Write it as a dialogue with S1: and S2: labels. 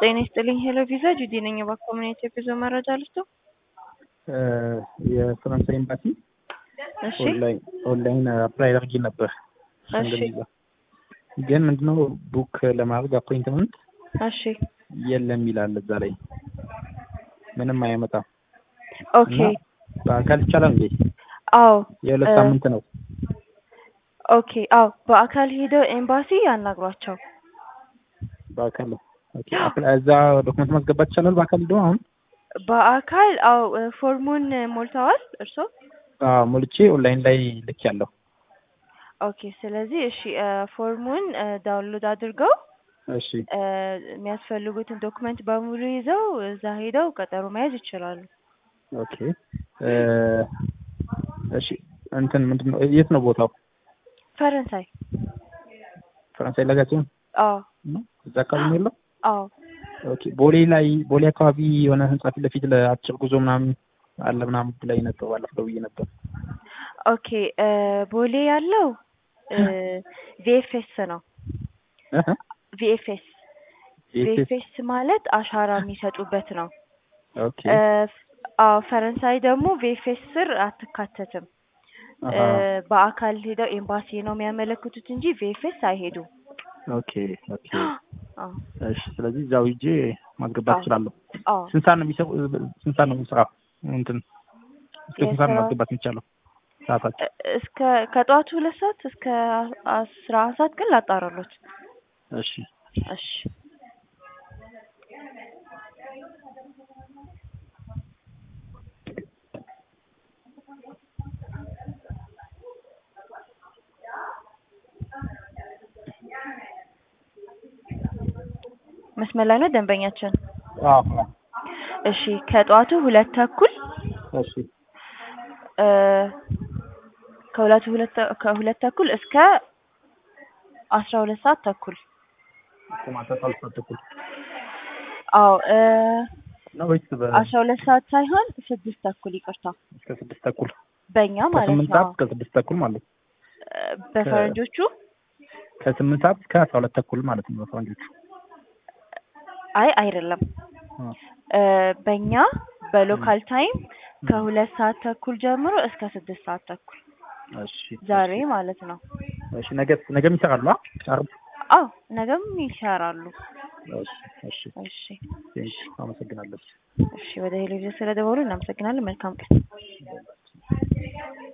S1: ጤና ይስጥልኝ ሄሎ ቪዛ ጁዲ ነኝ። በኮሚኒቲ የጉዞ መረጃ ልስጡ።
S2: የፈረንሳይ ኤምባሲ
S1: እሺ
S2: ኦንላይን አፕላይ አድርጌ ነበር።
S1: እሺ
S2: ቪዛ ግን ምንድነው ቡክ ለማድረግ አፖይንትመንት
S1: እሺ
S2: የለም ይላል እዛ ላይ ምንም አያመጣም።
S1: ኦኬ
S2: እና በአካል ይቻላል እንዴ?
S1: አዎ
S2: የሁለት
S1: እ-
S2: ሳምንት ነው።
S1: ኦኬ አዎ በአካል ሄደው ኤምባሲ ያናግሯቸው።
S2: በአካል ኦኬ። አፕላይ እዛ ዶክመንት ማስገባት ይቻላል በአካል ሄዶ አሁን
S1: በአካል አዎ እ፣ ፎርሙን ሞልተዋል እርስዎ?
S2: አዎ ሞልቼ ኦንላይን ላይ ልክ ያለው
S1: ኦኬ ስለዚህ እሺ እ፣ ፎርሙን እ፣ ዳውንሎድ አድርገው
S2: እሺ
S1: እ፣ የሚያስፈልጉትን ዶክመንት በሙሉ ይዘው እዛ ሄደው ቀጠሮ መያዝ ይችላሉ።
S2: ኦኬ እ፣ እሺ እንትን ምንድነው የት ነው ቦታው?
S1: ፈረንሳይ
S2: ፈረንሳይ ለጋሲዮን
S1: አዎ
S2: ነው እዛ አካባቢ ነው ያለው?
S1: አዎ
S2: ኦኬ ቦሌ ላይ ቦሌ አካባቢ የሆነ ህንጻ ፊት ለፊት ለአጭር ጉዞ ምናምን አለ ምናምን ላይ ነበር ባለፈው ብዬ ነበር።
S1: ኦኬ እ፣ ቦሌ ያለው ቪኤፍኤስ ነው።
S2: እህ
S1: ቪኤፍኤስ
S2: የት-
S1: ቪኤፍኤስ ማለት አሻራ የሚሰጡበት ነው።
S2: ኦኬ
S1: እ፣ አዎ ፈረንሳይ ደግሞ ቪኤፍኤስ ስር አትካተትም። እ፣
S2: አሃ
S1: በአካል ሄደው ኤምባሲ ነው የሚያመለክቱት እንጂ ቪኤፍኤስ አይሄዱም።
S2: ኦኬ ኦኬ
S1: አዎ
S2: እሺ ስለዚህ እዛው ሂጄ ማስገባት
S1: አዎ።
S2: እችላለሁ።
S1: አዎ
S2: ስንት ሰዓት ነው የሚሰሩ ስንት ሰዓት ነው የሚሰራው? እንትን እስከ ስንት ሰዓት ነው
S1: የስራ-
S2: ማስገባት የሚቻለው? ሰዓታቸው
S1: እ፣ እስከ ከጠዋቱ ሁለት ሰዓት እስከ አስራ አንድ ሰዓት ግን ላጣራሎት።
S2: እሺ
S1: እሺ መስመር ላይ ነው ደንበኛችን።
S2: አዎ አዎ።
S1: እሺ ከጠዋቱ ሁለት ተኩል
S2: እሺ
S1: እ፣ ከሁለቱ ሁለት ተ- ከሁለት ተኩል እስከ አስራ ሁለት ሰዓት ተኩል
S2: እስከ ማታ አስራ ሁለት ተኩል
S1: አዎ እ፣
S2: ነው ወይስ በ-
S1: አስራ ሁለት ሰዓት ሳይሆን ስድስት ተኩል ይቅርታ፣
S2: እስከ ስድስት ተኩል
S1: በእኛ ማለት
S2: ከስምንት
S1: ነው።
S2: ሰዓት እስከ ስድስት ተኩል ማለት ነው።
S1: እ፣ በፈረንጆቹ
S2: ከስምንት ሰዓት እስከ አስራ ሁለት ተኩል ማለት ነው በፈረንጆቹ።
S1: አይ አይደለም
S2: አ፣
S1: እ፣ በእኛ በሎካል ታይም ከሁለት ሰዓት ተኩል ጀምሮ እስከ ስድስት ሰዓት ተኩል
S2: እሺ
S1: ዛሬ
S2: እሺ።
S1: ማለት ነው።
S2: እሺ ነገ ነገም ይሰራሉ? አ? ዓርብ?
S1: አዎ ነገም ይሰራሉ።
S2: እሺ እሺ
S1: እሺ
S2: ቴንክ አመሰግናለሁ።
S1: እሺ ወደ ቴሌቪዥን ስለደወሉ እናመሰግናለን። መልካም ቀን።